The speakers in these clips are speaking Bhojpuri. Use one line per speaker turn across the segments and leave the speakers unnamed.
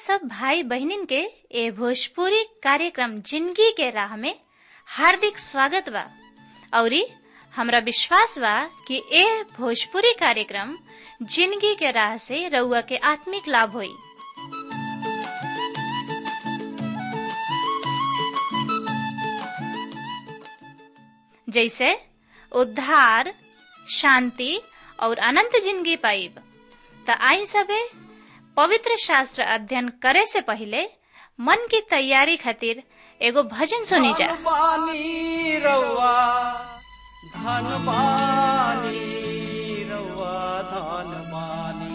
सब भाई बहनिन के ए भोजपुरी कार्यक्रम जिंदगी के राह में हार्दिक स्वागत बा औरी हमरा विश्वास बा कि ए भोजपुरी कार्यक्रम जिंदगी के राह से रउआ के आत्मिक लाभ होई जैसे उद्धार शांति और अनंत जिंदगी पाइब त आई सबे पवित्र शास्त्र अध्ययन करे से पहले मन की तैयारी खातिर एगो भजन सुनी जा
धनबानी रउआ धनबानी रउआ धनबानी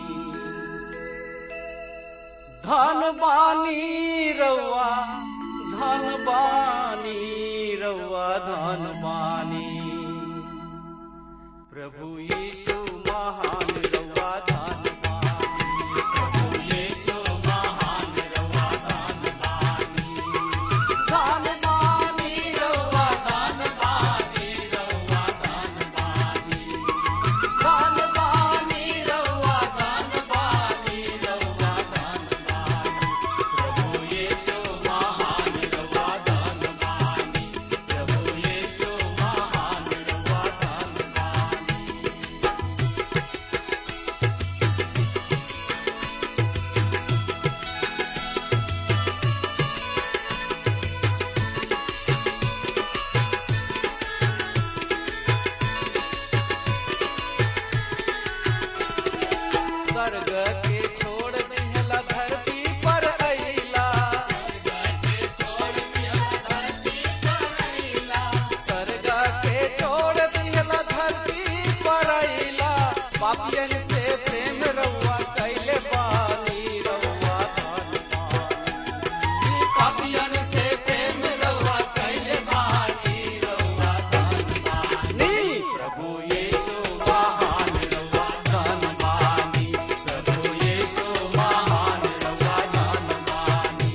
धनबानी रउआ धनबानी रउआ धनबानी प्रभु यीशु महान रउआ धनबानी प्रभु यीशु महान रउआ धनबानी धनबानी रउआ धनबानी रउआ धनबानी धनबानी रउआ धनबानी रउआ धनबानी प्रभु यीशु महान रउआ धनबानी प्रभु यीशु महान रउआ धनबानी स्वर्ग के छोड़ दिहला धरती पर अइला स्वर्ग के छोड़ दिहला धरती पर अइला पापियन से प्रेम रउआ कैले बानी रउआ धनबानी पापियन से प्रेम रउआ कैले बानी रउआ धनबानी प्रभु यीशु महान रउआ धनबानी प्रभु यीशु महान रउआ धनबानी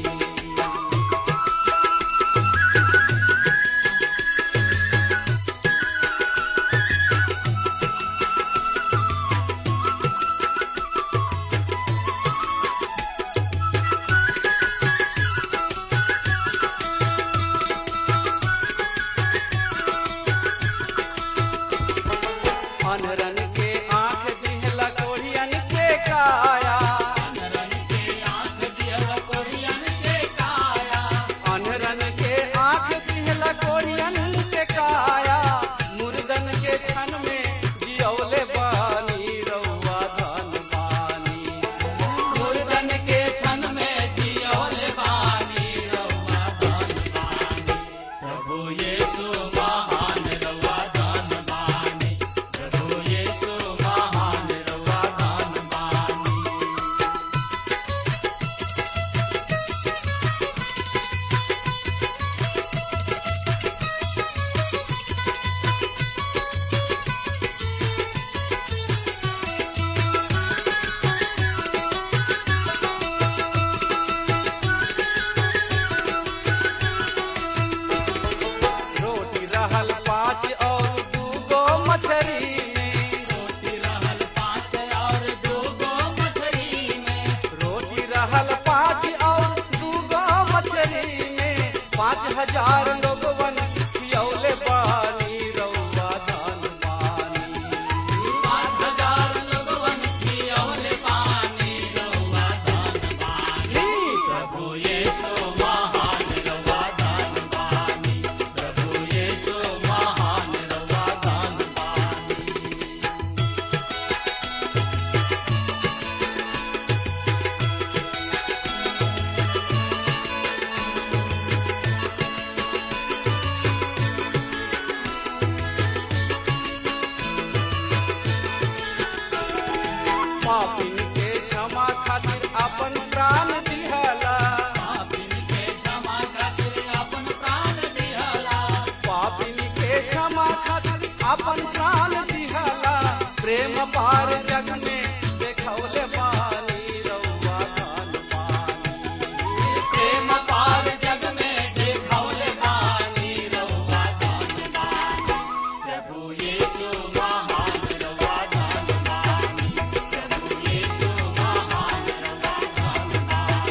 अनरन के आंख दिहला कोढ़ियन के काया अनरन के आंख दिहला कोढ़ियन के काया मुर्दन के क्षण में जियौले बानी रउआ धनबानी मुर्दन के क्षण में जियौले बानी रउआ धनबानी प्रभु यीशु महान रउआ धनबानी प्रभु यीशु महान रउआ धनबानी रोटी रहल पाँच और दूगो मछरी में रोटी रहल पाँच और दूगो मछरी में रोटी रहल पाँच और दूगो मछरी में पाँच हजार लोगवन खियौले बानी रउआ धनबानी पाँच हजार लोगवन खियौले बानी रउआ धनबानी प्रभु यीशु महान रउआ धनबानी प्रभु यीशु महान रउआ धनबानी पापिन के क्षमा खातिर अपन प्राण दिहला पापिन के क्षमा खातिर अपन प्राण दिहला पापिन के क्षमा खातिर अपन प्राण दिहला प्रेम पार जग में देखौले बानी रउआ धनबानी प्रेम पार जग में देखौले बानी रउआ धनबानी प्रभु यीशु महान रउआ धनबानी प्रभु यीशु महान रउआ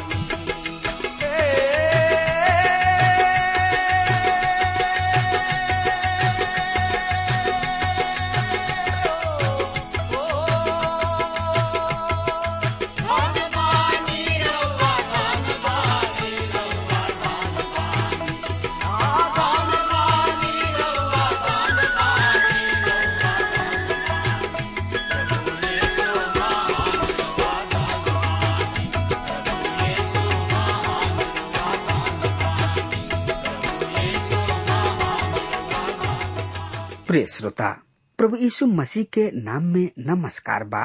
प्रिय श्रोता प्रभु यीशु मसीह के नाम में नमस्कार बा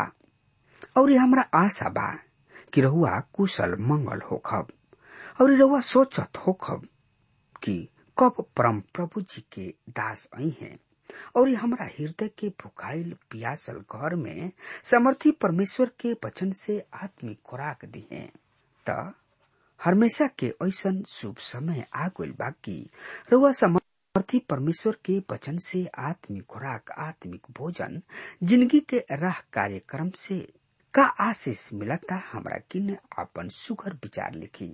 और ये हमरा आशा बा कि रहुआ कुशल मंगल होखब और रहुआ सोचत होखब कि कब परम प्रभु जी के दास आई हैं और ये हमरा हृदय के भुखाइल पियासल घर में समर्थी परमेश्वर के वचन से आत्मिक खुराक दी है त हमेशा के ऐसन शुभ समय आ गइल बा कि रउआ समर्थी परमेश्वर के वचन से आत्मिक खुराक आत्मिक भोजन जिंदगी के राह कार्यक्रम से का आशीष मिलता हमरा किन अपन सुगर विचार लिखी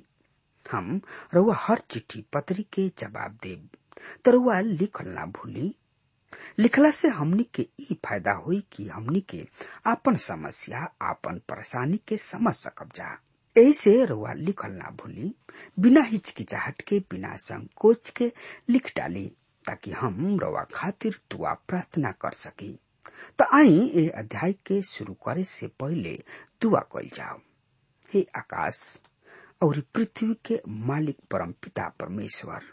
हम रउआ हर चिट्ठी पत्री के जवाब देब त रउआ लिखल ना भूली लिखला से हमनी के ई फायदा हुई कि हमनी के आपन समस्या आपन परेशानी के समझ सकब जा यही से रउआ लिखल ना भूली बिना हिचकिचाहट के बिना संकोच के लिख डाली ताकि हम रउआ खातिर दुआ प्रार्थना कर सकी त आई ए अध्याय के शुरू करे से पहले दुआ कल जाओ हे आकाश और पृथ्वी के मालिक परम पिता परमेश्वर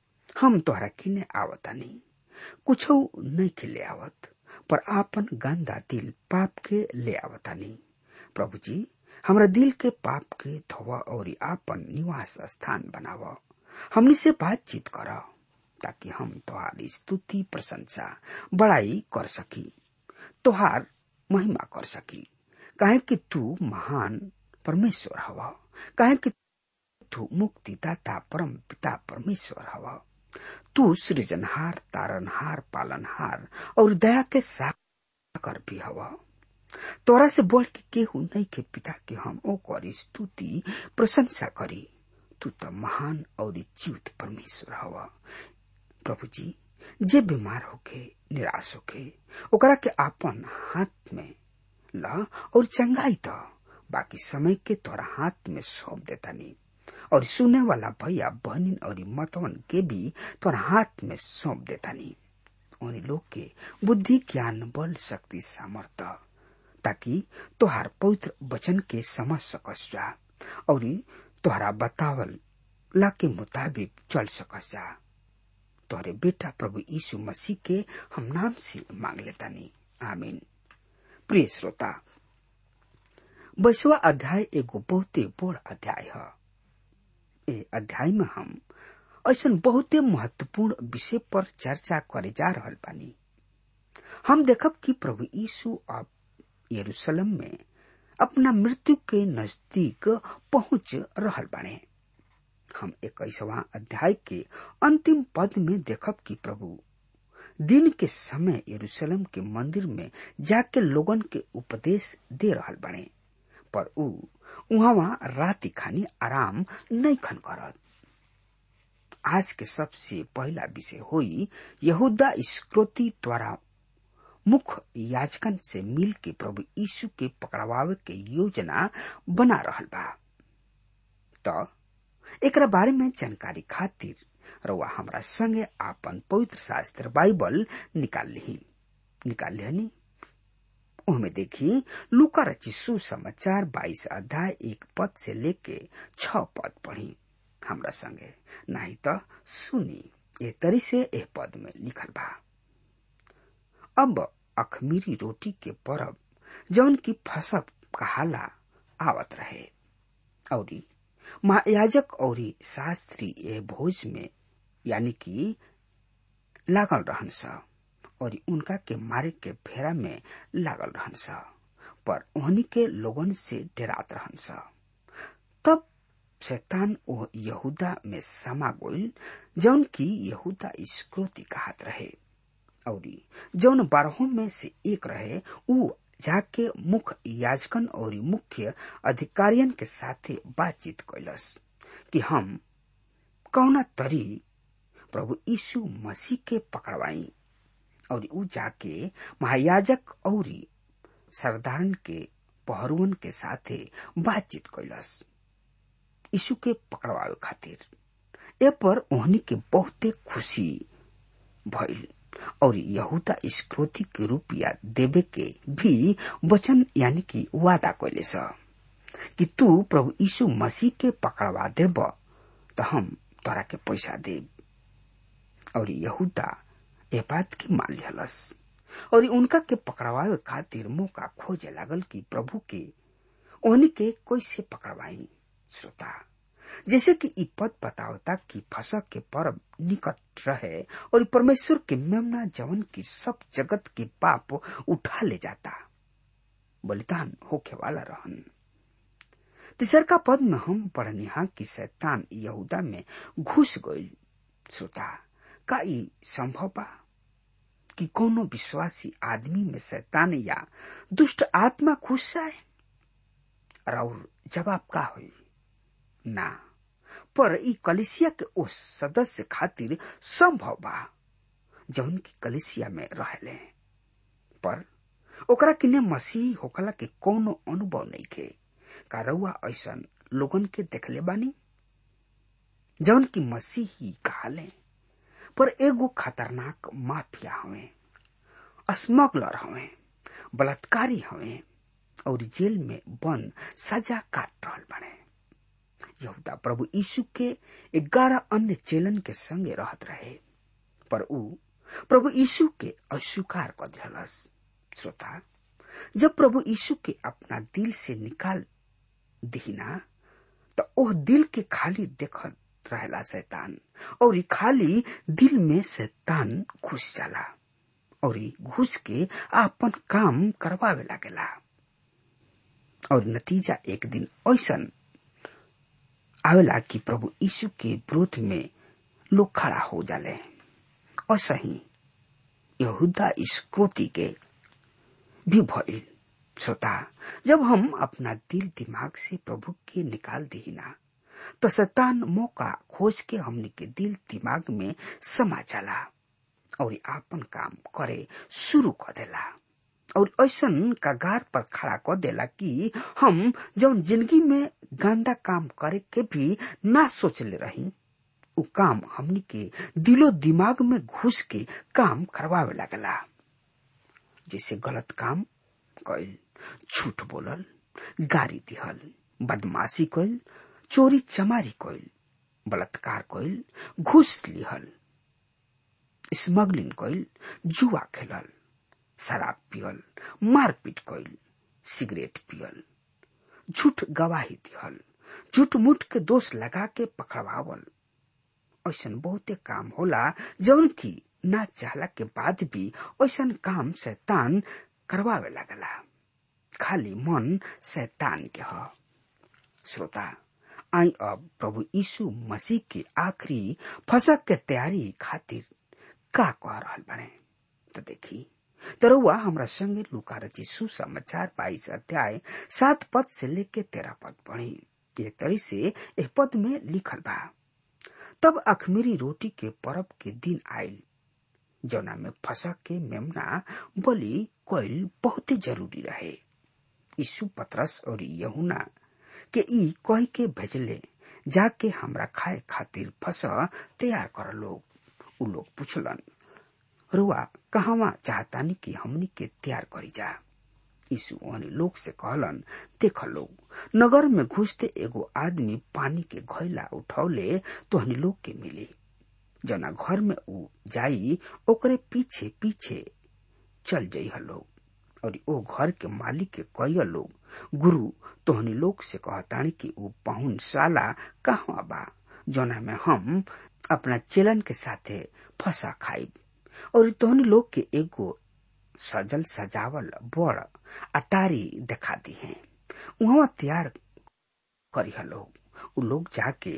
हम तोहरा किने आवतानी कुछ नहीं खिले आवत पर आपन गंदा दिल पाप के ले आवतानी प्रभु जी हमरा दिल के पाप के धोवा और आपन निवास स्थान बनाव हमनी से बातचीत कर ताकि हम तोहार स्तुति प्रशंसा बड़ाई कर सकी तोहार महिमा कर सकी काहे कि तू महान परमेश्वर हवा काहे कि तू मुक्तिदाता परम पिता परमेश्वर हवा तू सृजनहार तारनहार पालनहार और दया के साकर भी हवा तोरा से बढ़ के केहू नहीं के पिता के हम ओकर स्तुति प्रशंसा करी तू तो महान और जीवित परमेश्वर हवा प्रभु जी जे बीमार होके निराश होके ओकरा के आपन हाथ में ला और चंगाई तो बाकी समय के तोरा हाथ में सौंप देता नहीं और सुने वाला भैया बहनिन और मतवन के भी तोरा हाथ में सौंप देता नहीं उन लोग के बुद्धि ज्ञान बल शक्ति सामर्थ्य ताकि तोहार पवित्र वचन के समझ सकस जा और तोहरा बतावल ला के मुताबिक चल सकस जा तोहरे बेटा प्रभु यीशु मसीह के हम नाम से मांग लेता नहीं आमीन प्रिय श्रोता बैसवा अध्याय एगो बहुते बड़ अध्याय है ए अध्याय में हम ऐसा बहुते महत्वपूर्ण विषय पर चर्चा करे जा रहल बानी हम देखब कि प्रभु यीशु अब यरूशलेम में अपना मृत्यु के नजदीक पहुंच रहल बाने हम इक्कीसवा अध्याय के अंतिम पद में देखब कि प्रभु दिन के समय यरूशलेम के मंदिर में जाके लोगन के उपदेश दे रहल बने पर ऊ उहाँ राति खानी आराम नहीं खन करत आज के सबसे पहला विषय होई यहूदा स्क्रोती द्वारा मुख्य याचकन से मिल के प्रभु यीशु के पकड़वावे के योजना बना रहल बा तो एकरा बारे में जानकारी खातिर रउआ हमरा संगे आपन पवित्र शास्त्र बाइबल निकाल ली निकाल लिहनी उहमे देखी लुका रची सुसमाचार बाईस अध्याय एक पद से लेके छ पद पढ़ी हमरा संगे नहीं तो सुनी ए तरी से एह पद में लिखल बा अब अखमीरी रोटी के परब जौन की फसब कहाला आवत रहे औरी महायाजक और शास्त्री ए भोज में यानी कि लागल रहन सा और उनका के मारे के फेरा में लागल रहन सा पर उन्हीं के लोगन से डरात रहन सा तब शैतान ओ यहूदा में समा गोइल जौन की यहूदा स्क्रोती कहत रहे और जौन बारहों में से एक रहे ऊ जाके मुख्य याजकन और मुख्य अधिकारियन के साथे बातचीत कैलस कि हम कौना तरी प्रभु यीशु मसीह के पकड़वाई और ऊ जाके महायाजक और सरदारन के पहरुअन के साथे बातचीत कैलस यीशु के पकड़वावे खातिर ए पर ओहनी के बहुते खुशी भइल और यहूदा स्क्रोती के रुपया देवे के भी वचन यानी कि वादा कैले स कि तू प्रभु यीशु मसीह के पकड़वा देब तो हम तोरा के पैसा देब और यहूदा ए बात की मान लिहलस और उनका के पकड़वावे खातिर मौका खोजे लागल कि प्रभु के ओहनी के कैसे पकड़वाई श्रोता जैसे कि इ पद बतावता कि फसक के पर्व निकट रहे और परमेश्वर के मेमना जवन की सब जगत के पाप उठा ले जाता बलिदान होके वाला रहन तीसर का पद में हम पढ़निहा कि शैतान यहूदा में घुस गई श्रोता का ई संभव बा कि कोनो विश्वासी आदमी में शैतान या दुष्ट आत्मा घुस जाए और जवाब का हुई ना पर ई कलिसिया के उस सदस्य खातिर संभव बा जौन की कलिसिया में रहले पर ओकरा किने मसीह होकला के कोनो अनुभव नहीं के का रउआ ऐसन लोगन के देखले बानी जौन की मसीह ही कहले पर एगो खतरनाक माफिया हवे स्मगलर हवे बलात्कारी हवे और जेल में बंद सजा काट रहल बने यहूदा प्रभु यीशु के ग्यारह अन्य चेलन के संगे रहत रहे पर ऊ प्रभु यीशु के अस्वीकार कर दिलस श्रोता जब प्रभु यीशु के अपना दिल से निकाल दिहिना तो ओह दिल के खाली देखत रहेला शैतान और ई खाली दिल में शैतान घुस जाला और ई घुस के आपन काम करवावे लागेला और नतीजा एक दिन ऐसन आवेला कि प्रभु यीशु के विरोध में लोग खड़ा हो जाले और सही यहूदा इस्क्रोती के भी भइल श्रोता जब हम अपना दिल दिमाग से प्रभु के निकाल दीना तो शैतान मौका खोज के हमने के दिल दिमाग में समा चला और आपन काम करे शुरू कर देला और ऐसन कगार पर खड़ा कर देला कि हम जौन जिंदगी में गंदा काम करे के भी ना सोचले रही उ काम हमनी के दिलो दिमाग में घुस के काम करवावे लगला जैसे गलत काम कइल झूठ बोलल गारी दिहल बदमाशी कइल चोरी चमारी कइल बलात्कार कइल घूस लिहल स्मगलिंग कइल जुआ खेलल शराब पियल मारपीट कइल सिगरेट पियल झूठ गवाही दिहल झूठ मूठ के दोष लगा के पकड़वावल ऐसन बहुते काम होला जौन की ना चाहला के बाद भी ऐसन काम शैतान करवावे लगला खाली मन शैतान के ह श्रोता आई अब प्रभु यीशु मसीह के आखिरी फसक के तैयारी खातिर का कह रहल बने तो देखी तरुआ हमरा संगे लुका रची सुसमाचार बाईस अध्याय सात पद से लेके तेरह पद पढ़ी ये तरी से एह पद में लिखल बा तब अखमीरी रोटी के परब के दिन आयल जौना में फसक के मेमना बलि कोयल बहुत जरूरी रहे यीशु पतरस और यहुना के ई कह के भेजले जाके हमरा खाए खातिर फस तैयार कर लोग उ लोग पूछलन रुआ कहवा चाहतानी कि हमनी के तैयार करी जा यीशु ओहनी लोग से कहलन देख लोग नगर में घुसते एगो आदमी पानी के घैला उठौले तो हनी लोग के मिली जना घर में ऊ जाई ओकरे पीछे पीछे चल जाइ लोग और ओ घर के मालिक के कई लोग गुरु तोहनी लोग से कहतानी कि ऊ पाहुन साला कहवा बा जना में हम अपना चेलन के साथे फंसा खाई और तोहनी लोग के एगो सजल सजावल बड़ अटारी देखा दी है वहां तैयार करी लोग उ लोग जाके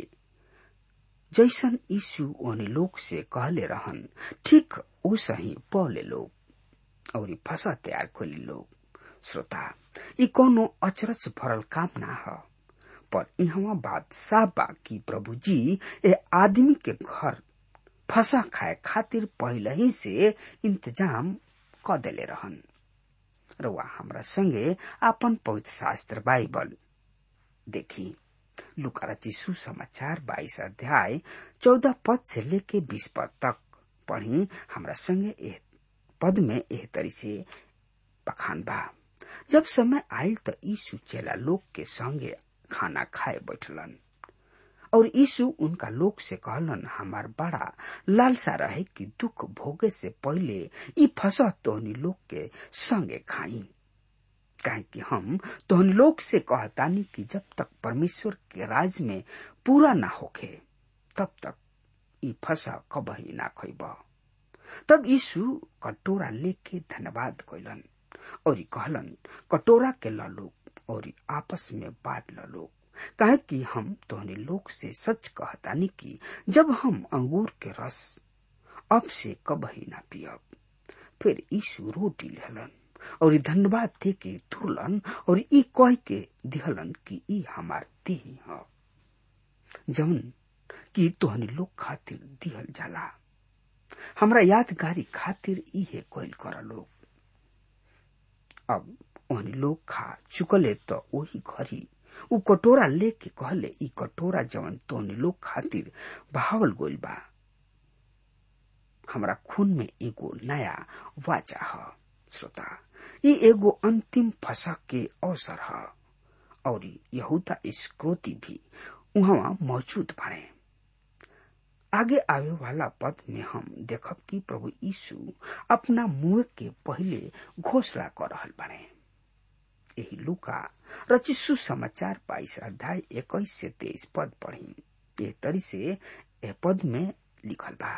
जैसन यीशु ओने लोग से कहले रहन ठीक ओ सही पौले लोग और फसा तैयार खोली लोग श्रोता ई कोनो अचरज भरल काम ना ह पर इहवा बात साफ बा कि प्रभु जी ए आदमी के घर फसा खाए खातिर पहले ही से इंतजाम क देले रहन रउआ हमरा संगे आपन पवित्र शास्त्र बाइबल देखी लुका चिशु समाचार बाईस अध्याय चौदह पद से लेके बीस पद तक पढ़ी हमरा संगे एह पद में एह तरी से बखान बा जब समय आयल तो यीशु चेला लोग के संगे खाना खाए बैठलन और यीशु उनका लोग से कहलन हमार बड़ा लालसा रहे कि दुख भोगे से पहले ई फसह तोहनी लोग के संगे खाई काहे कि हम तोहनी लोग से कहतानी कि जब तक परमेश्वर के राज में पूरा ना होखे तब तक ई फसा कबही ना खैब तब यीशु कटोरा लेके धन्यवाद कैलन और कहलन कटोरा के ललो और आपस में बांट लो काहे कि हम तोहने लोग से सच कहतानी कि जब हम अंगूर के रस अब से कबही ना पियब फिर यीशु रोटी लेहलन और धन्यवाद दे के तुरलन और ई कह के दिहलन कि ई हमार देह ह जौन कि तोहनी लोग खातिर दिहल जाला हमरा यादगारी खातिर इहे कोइल कर लोग अब ओहनी लोग खा चुकले तो वही घरी उ कटोरा लेके कहले ई कटोरा जवन तोहनी लोग खातिर बहावल गोइल बा हमरा खून में एगो नया वाचा ह श्रोता ई एगो अंतिम फसक के अवसर ह और यहूदा स्क्रोती भी उहवा मौजूद बने आगे आवे वाला पद में हम देखब कि प्रभु यीशु अपना मुंह के पहले घोषणा कर रहल बने यही लुका रचिसु समाचार बाईस अध्याय इक्कीस से तेईस पद पढ़ी ये तरी से ए पद में लिखल बा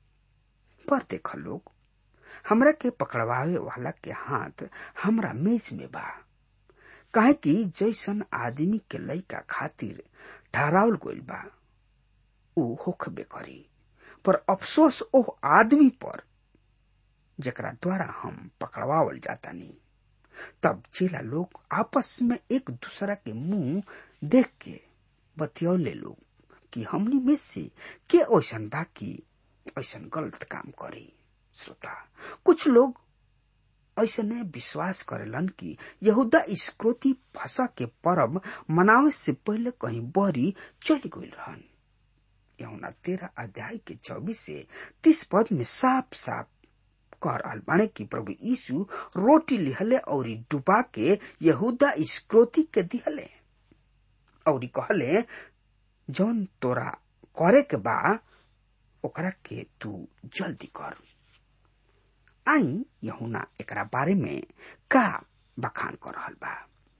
पर देख लोग हमरा के पकड़वावे वाला के हाथ हमरा मेज में बा काहे कि जैसन आदमी के लइका खातिर ठहरावल गइल बा ऊ होखबे करी पर अफसोस ओह आदमी पर जेकरा द्वारा हम पकड़वावल जातानी तब चेला लोग आपस में एक दूसरा के मुंह देख के बतियौले लोग कि हमनी में से के ऐसन बा कि ऐसन गलत काम करी श्रोता कुछ लोग ऐसने विश्वास करेलन कि यहूदा स्क्रोती फसा के परब मनावे से पहले कहीं बहरी चली गई रहन यहुना तेरह अध्याय के चौबीस से तीस पद में साफ साफ कह रहल बाणे कि प्रभु यीशु रोटी लिहले और डुबा के यहूदा स्क्रोती के दिहले और कहले जौन तोरा करे के बा ओकरा के तू जल्दी कर आई यहुना एकरा बारे में का बखान कर रहल बा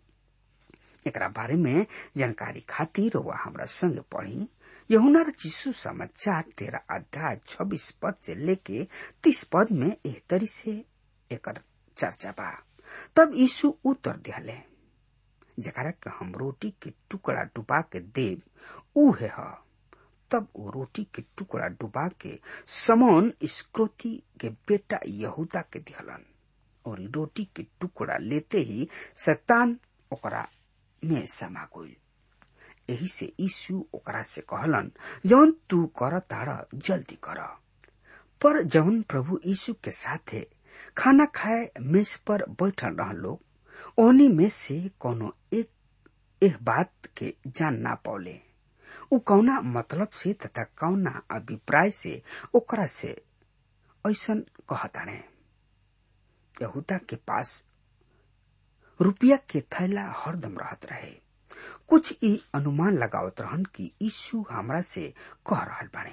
एकरा बारे में जानकारी खातिर वह हमरा संग पढ़ी यहुना चिशु समाचार तेरह अध्याय छब्बीस पद से लेके तीस पद में एह तरी से एकर चर्चा बा तब यीशु उत्तर दिहले जकरा के हम रोटी के टुकड़ा डुबा के देव ऊ है तब वो रोटी के टुकड़ा डुबा के समोन स्क्रोती के बेटा यहूदा के दिहलन और रोटी के टुकड़ा लेते ही शैतान ओकरा में समा गई यही से यीशु ओकरा से कहलन जौन तू कर ताड़ जल्दी कर पर जौन प्रभु यीशु के साथे खाना खाए मेज पर बैठल रह लोग ओनी में से कोनो एक एह बात के जान ना पौले उ कौना मतलब से तथा कौना अभिप्राय से ओकरा से ऐसन कहताने यहूदा के पास रुपया के थैला हरदम रहत रहे कुछ ई अनुमान लगावत रहन कि यीशु हमरा से कह रहल बाने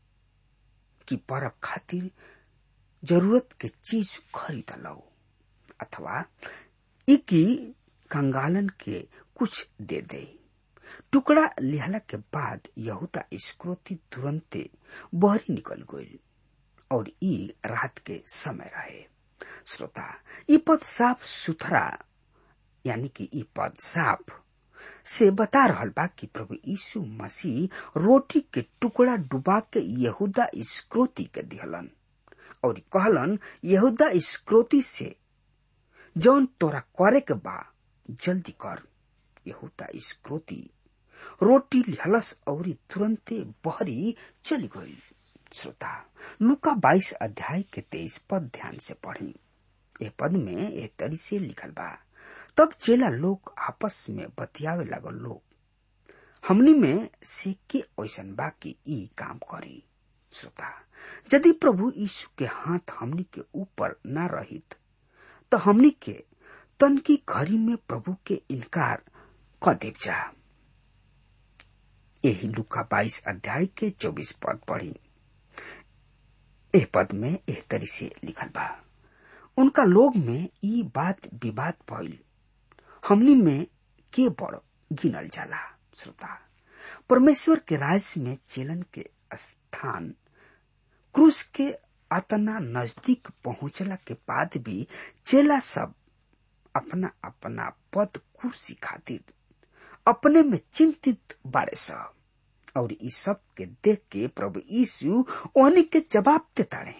कि परब खातिर जरूरत के चीज खरीद लो अथवा ई की कंगालन के कुछ दे दे टुकड़ा लिहला के बाद यहूदा स्क्रोती तुरंते बहरी निकल गई और ई रात के समय रहे श्रोता ई पद साफ सुथरा यानी कि ई पद साफ से बता रहल बा कि प्रभु यीशु मसीह रोटी के टुकड़ा डुबा के यहूदा स्क्रोती के दिहलन और कहलन यहूदा स्क्रोती से जौन तोरा करे के बा जल्दी कर यहूदा स्क्रोती रोटी लिहलस और तुरंते बहरी चली गई श्रोता लुका बाईस अध्याय के तेईस पद ध्यान से पढ़ी ए पद में ए तरी से लिखल बा तब चेला लोग आपस में बतियावे लगल लोग हमनी में से के ऐसन बा कि ई काम करी श्रोता यदि प्रभु यीशु के हाथ हमनी के ऊपर न रहित तो हमनी के तन की घड़ी में प्रभु के इनकार क देव जा यही लुका बाईस अध्याय के चौबीस पद पढ़ी एह पद में एह तरी से लिखल बा उनका लोग में ई बात विवाद भइल हमनी में के बड़ गिनल जाला श्रोता परमेश्वर के राज में चेलन के स्थान क्रूस के अतना नजदीक पहुंचला के बाद भी चेला सब अपना अपना पद कुर्सी खातिर अपने में चिंतित बाड़े सब और इस सब के देख के प्रभु यीशु ओहनी के जवाब देताड़े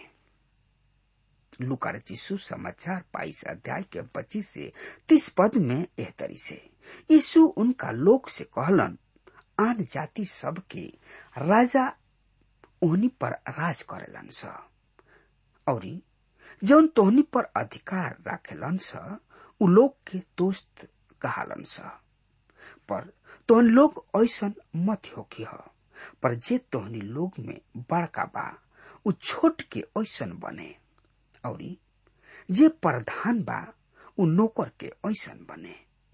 लुकार यीशु समाचार बाईस अध्याय के पच्चीस से तीस पद में एह तरी से यीशु उनका लोक से कहलन आन जाति सब के राजा ओहनी पर राज करेलन स और जौन तोहनी पर अधिकार राखेलन स उ लोग के दोस्त कहालन स पर तोहन लोग ऐसन मत होखी ह पर जे तोहनी लोग में बड़का बा उ छोट के ऐसन बने और जे प्रधान बा उ नौकर के ऐसन बने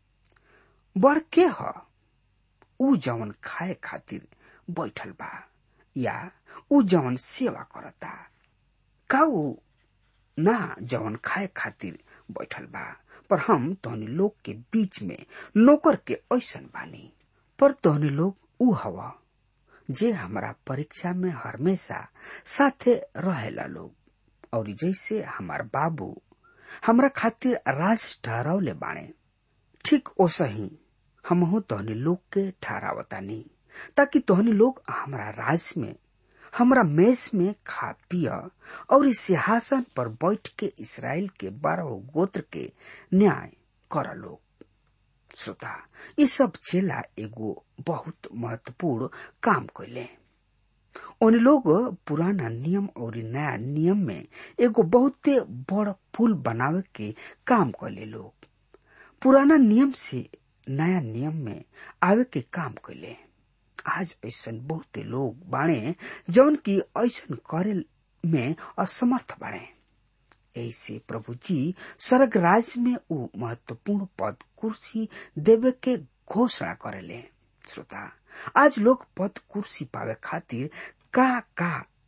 बड़ के ह उ जवन खाए खातिर बैठल बा या उ जवन सेवा करता का उ ना जवन खाए खातिर बैठल बा पर हम तोहनी लोग के बीच में नौकर के ऐसन बानी पर तोहनी लोग उ हवा जे हमारा परीक्षा में हमेशा साथे रहेला लोग और जैसे हमार बाबू हमरा खातिर राज ठहरावले बाणे ठीक ओसा ही हमहू तोहनी लोग के ठहरावतानी ताकि तोहनी लोग हमारा राज में हमरा मेज में खा पिया और इस सिंहासन पर बैठ के इसराइल के बारह गोत्र के न्याय कर लोग श्रोता ये सब चेला एगो बहुत महत्वपूर्ण काम कैले उन लोग पुराना नियम और नया नियम में एगो बहुते बड़ पुल बनावे के काम कैले लोग पुराना नियम से नया नियम में आवे के काम कैले आज ऐसन बहुते लोग बाणे जौन की ऐसन करे में असमर्थ बाणे ऐसे प्रभु जी स्वर्ग राज में उ महत्वपूर्ण पद कुर्सी देवे के घोषणा करेले श्रोता आज लोग पद कुर्सी पावे खातिर का का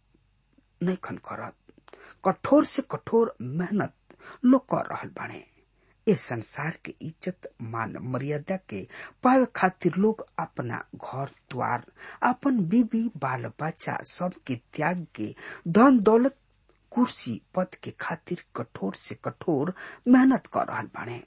नैखन करत कठोर से कठोर मेहनत लोग कर रहल बाणे ये संसार के इज्जत मान मर्यादा के पावे खातिर लोग अपना घर द्वार अपन बीबी बाल बच्चा सब के त्याग के धन दौलत कुर्सी पद के खातिर कठोर से कठोर मेहनत कर रहल बाड़े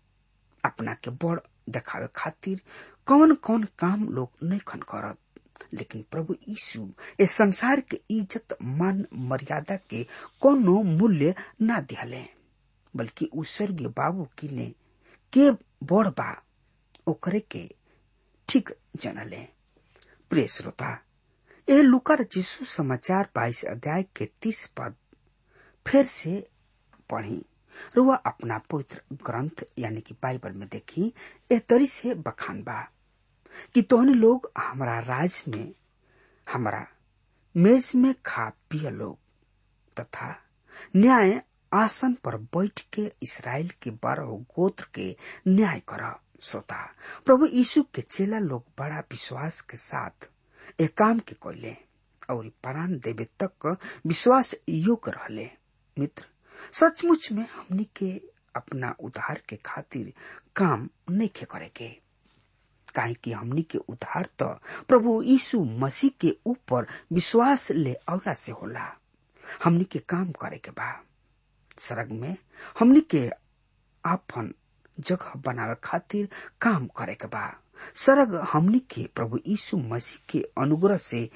अपना के बड़ देखावे खातिर कौन कौन काम लोग नहीं खन करत लेकिन प्रभु यीशु इस संसार के इज्जत मान मर्यादा के कोनो मूल्य ना दिहले बल्कि उ स्वर्गीय बाबू की ने के बड़ बा ओकरे के ठीक जनले प्रिय श्रोता ए लुकर यीशु समाचार बाईस अध्याय के तीस पद फिर से पढ़ी रुआ अपना पवित्र ग्रंथ यानी कि बाइबल में देखी ए तरी से बखान बा कि तोहन लोग हमारा राज में हमारा मेज में खा पिय लोग तथा न्याय आसन पर बैठ के इसराइल के बारह गोत्र के न्याय कर श्रोता प्रभु यीशु के चेला लोग बड़ा विश्वास के साथ एक काम के कैले और प्राण देवे तक विश्वास योग्य रहले मित्र सचमुच में हमनी के अपना उद्धार के खातिर काम नहीं खे करे के काहे कि हमनी के उद्धार तो प्रभु यीशु मसीह के ऊपर विश्वास ले औला से होला हमनी के काम करे के बा सरग में हमनी के आपन जगह बनावे खातिर काम करे के बा सरग हमनी के प्रभु यीशु मसीह के अनुग्रह से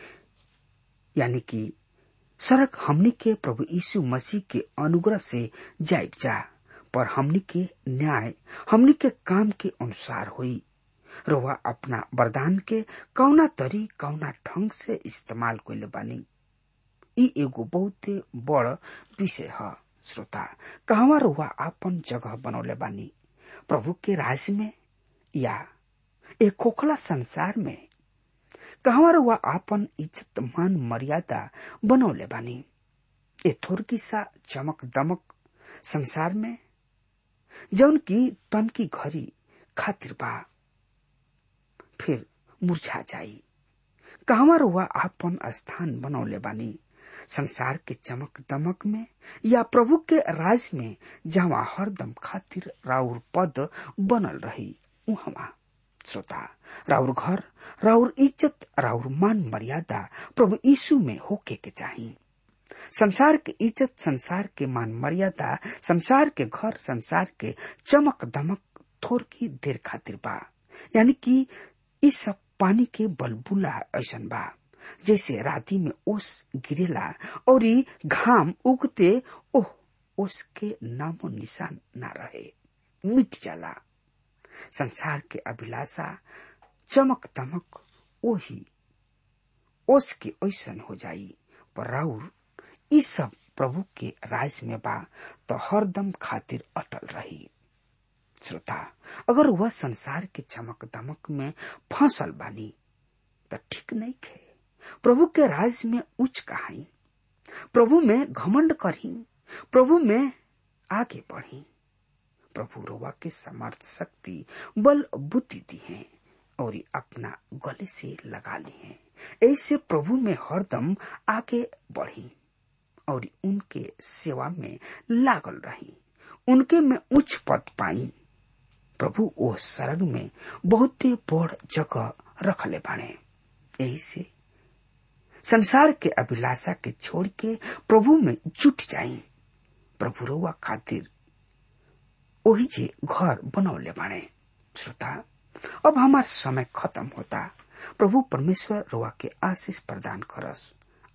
यानी कि सरक हमनी के प्रभु यीशु मसीह के अनुग्रह से जाइब जा पर हमनी के न्याय हमनी के काम के अनुसार हुई रोवा अपना वरदान के कौना तरी कौना ढंग से इस्तेमाल कैले बानी ई एगो बहुते बड़ विषय है श्रोता कहवा रुआ आपन जगह बनौले बानी प्रभु के राज में या एक खोखला संसार में कहवा रुआ आपन इज्जत मान मर्यादा बनौले बानी ए थोरकी सा चमक दमक संसार में जौन की तन की घड़ी खातिर बा फिर मुरझा जाई कहवा रुआ आपन स्थान बनौले बानी संसार के चमक दमक में या प्रभु के राज में जहाँ हरदम खातिर राउर पद बनल रही उहवा श्रोता राउर घर राउर इज्जत राउर मान मर्यादा प्रभु यीशु में होके के चाहिए संसार के इज्जत संसार के मान मर्यादा संसार के घर संसार के चमक दमक थोर की देर खातिर बा यानी कि इस सब पानी के बलबुला ऐसन बा जैसे राती में ओस गिरेला और घाम उगते ओह ओस के नामो निशान ना रहे मिट जाला संसार के अभिलाषा चमक दमक ओही ओस के ऐसन हो जाई पर राउर ई सब प्रभु के राज में बा तो हरदम खातिर अटल रही श्रोता अगर वह संसार के चमक दमक में फंसल बानी तो ठीक नहीं खे प्रभु के राज में उच्च कहाई प्रभु में घमंड करी प्रभु में आगे बढ़ी प्रभु रोवा के समर्थ शक्ति बल बुद्धि दी है और अपना गले से लगा ली है ऐसे प्रभु में हरदम आगे बढ़ी और उनके सेवा में लागल रही उनके में उच्च पद पाई प्रभु ओ सरग में बहुत बड़ जगह रखले बाणे यही से संसार के अभिलाषा के छोड़ के प्रभु में जुट जाई प्रभु रोवा खातिर वही जे घर बनौले बाणे श्रोता अब हमार समय खत्म होता प्रभु परमेश्वर रोवा के आशीष प्रदान करस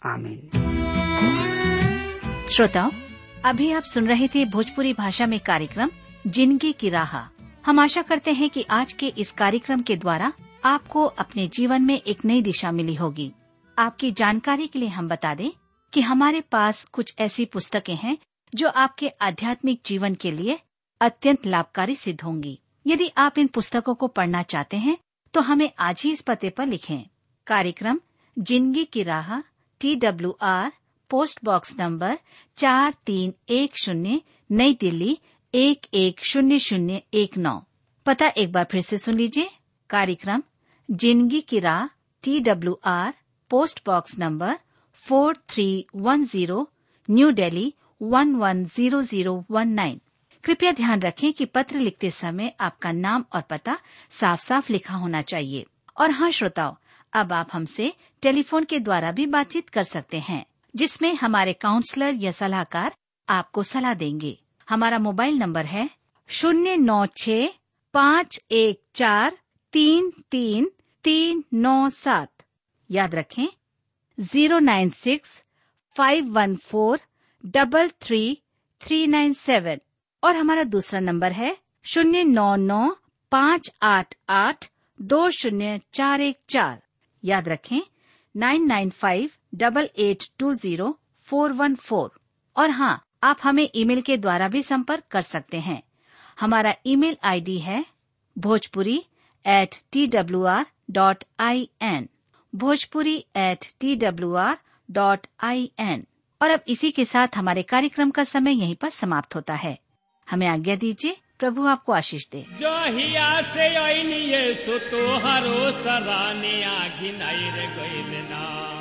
आमीन
श्रोताओं अभी आप सुन रहे थे भोजपुरी भाषा में कार्यक्रम जिंदगी की राह हम आशा करते हैं कि आज के इस कार्यक्रम के द्वारा आपको अपने जीवन में एक नई दिशा मिली होगी आपकी जानकारी के लिए हम बता दें कि हमारे पास कुछ ऐसी पुस्तकें हैं जो आपके आध्यात्मिक जीवन के लिए अत्यंत लाभकारी सिद्ध होंगी यदि आप इन पुस्तकों को पढ़ना चाहते हैं तो हमें आज ही इस पते पर लिखें कार्यक्रम जिंदगी की राह T W R post box number चार तीन एक शून्य नई दिल्ली एक एक शून्य शून्य एक नौ पता एक बार फिर से सुन लीजिए कार्यक्रम जिंदगी की राह T W R post box number four three one zero new Delhi one one zero zero one nine कृपया ध्यान रखें कि पत्र लिखते समय आपका नाम और पता साफ साफ लिखा होना चाहिए और हाँ श्रोताओं अब आप हमसे टेलीफोन के द्वारा भी बातचीत कर सकते हैं जिसमें हमारे काउंसलर या सलाहकार आपको सलाह देंगे हमारा मोबाइल नंबर है शून्य नौ छ पाँच एक चार तीन तीन तीन नौ सात याद रखें zero nine six five one four double three three nine seven और हमारा दूसरा नंबर है शून्य नौ नौ पाँच आठ आठ दो शून्य चार एक चार याद रखें nine nine five double eight two zero four one four और हाँ आप हमें ईमेल के द्वारा भी संपर्क कर सकते हैं हमारा ईमेल आईडी है Bhojpuri at T W R dot I N Bhojpuri at T W R dot I N और अब इसी के साथ हमारे कार्यक्रम का समय यहीं पर समाप्त होता है हमें आज्ञा दीजिए प्रभु आपको आशीष दे
जहिया से अनिए सो तोहरो सराने आघिनाई रे गइल ना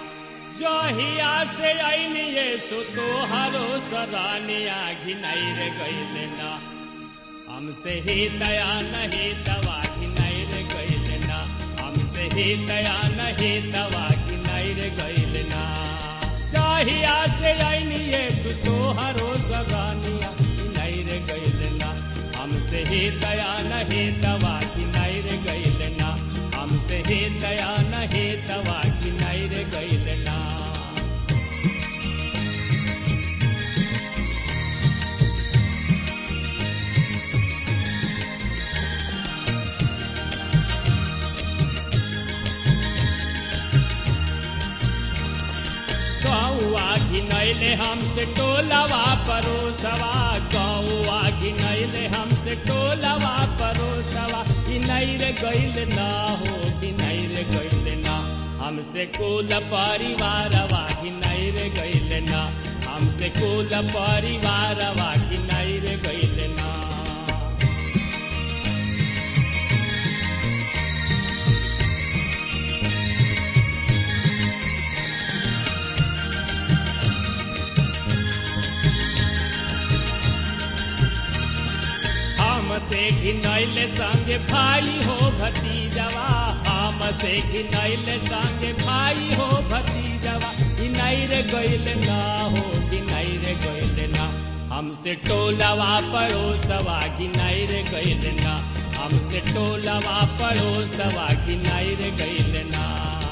जहिया से अनिए सो तोहरो सराने आघिनाई रे गइल ना हमसे ही दया नहीं दवा घिनाई रे गइल ना हमसे ही दया नहीं दवा घिनाई रे गइल ना जहिया से अनिए सो तोहरो सराने आघिनाई रे गइल ना हमसे ही दया नहीं दवा की नैर गैल ना हमसे ही दया नहीं दवा की नैर गैल ना गौआ घिनैले हमसे टोलवा परोसवा गौआ घिनैले हमसे टोलवा परोसवा घिनैर गैल ना हो घिनैर गैल ना हमसे कुल परिवारवा घिनैर गैल ना हमसे कुल परिवारवा घिनैर गैल ना से घिनैले संगे भाई हो भतीजवा हम से घिनैले संगे भाई हो भतीजवा घिनैर गैल ना हो घिनैर गैल ना हमसे टोलवा पड़ोसवा घिनैर गैल ना हमसे टोलवा पड़ोसवा घिनैर गैल ना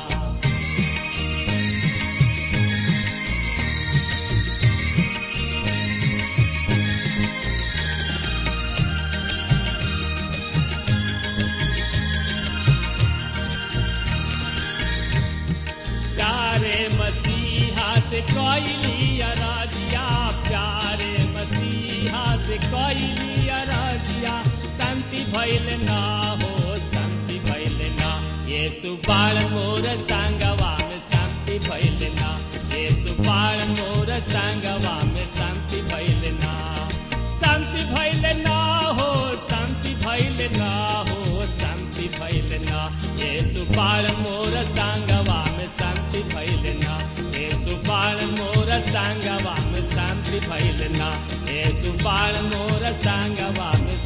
प्यारे मसीहा से कैली अराजिया प्यारे मसीहा से कैली अराजिया शांति भैल ना हो शांति भैल ना ये सुबाल मोर संगवा में शांति भैल ना ये सुबाल मोर संगवा में शांति भैल ना शांति भैल ना हो शांति भैल ना हो शांति भैल ना ये सुबाल मोर संगवा में शांति भैल ना ये सुबाल मोर संगवा में शांति भैल ना ये सुबाल मोर संगवा में